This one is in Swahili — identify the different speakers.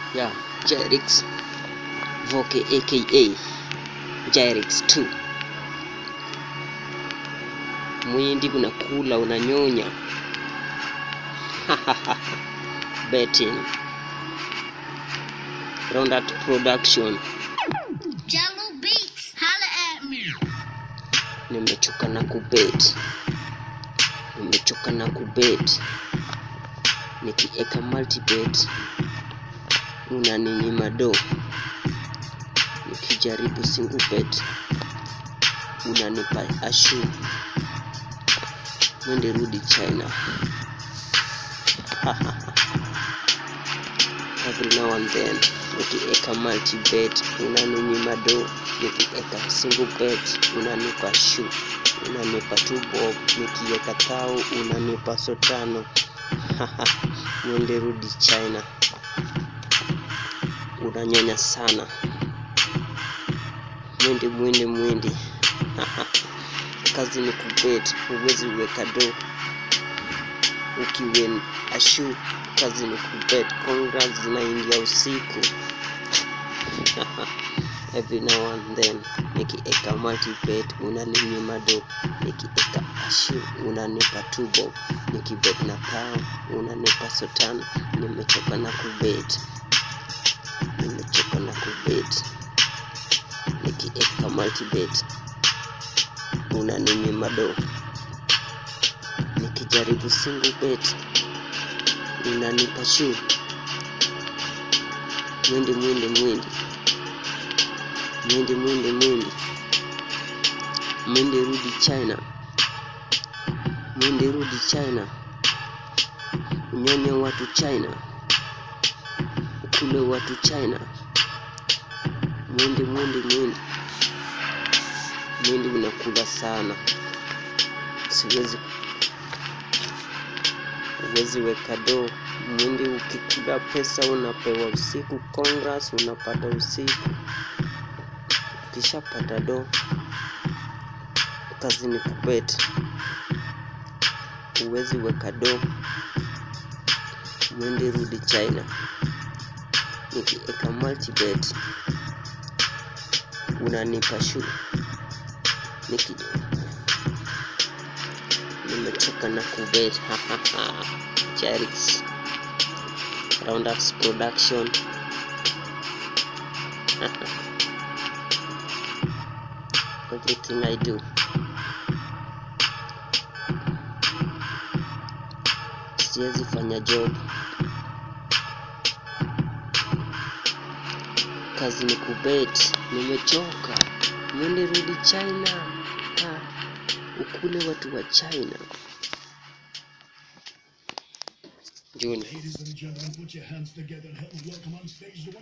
Speaker 1: ya Jyrix Voke aka Jyrix 2 mwindi unakula unanyonya betting Roundat production
Speaker 2: Jello Beats, holla at me.
Speaker 1: nimechoka na kubet nimechoka na kubet nikieka multibet unaninyima do nikijaribu single bet unanipa ashu mwende rudi china every now and then nikieka multibet unaninyima do nikieka single bet unanipa shu unanipa two bob nikieka tao unanipa sotano mwende rudi china unanyonya sana mwindi mwindi mwindi kazi ni kubet huwezi weka do ukiwen ashu kazi ni kubet congrats zinaingia usiku every now and then nikieka multibet unaninyima do nikieka ashu unanipa tubo nikibet na pao unanipa sotano nimechoka na kubet nimechoka na kubet nikieka multibet unaninyima do nikijaribu single bet unanipa shu mwindi mwindi mwindi mwindi mwindi mwindi mwindi rudi china mwindi rudi china unyonye watu china ukule watu china mwindi mwindi mwindi mwindi unakula sana siwezi huwezi weka do mwindi ukikula pesa unapewa usiku congress unapata usiku ukishapata do kazi ni kubet huwezi weka do mwindi rudi china nikieka multibet unanipa shu niki nimechoka na kubet Charix Roundups production everything I do siwezi fanya job kazi ni kubet nimechoka mwende rudi china ha, ukule watu wa china juni
Speaker 3: Ladies and gentlemen, put your hands together and help me welcome on stage the one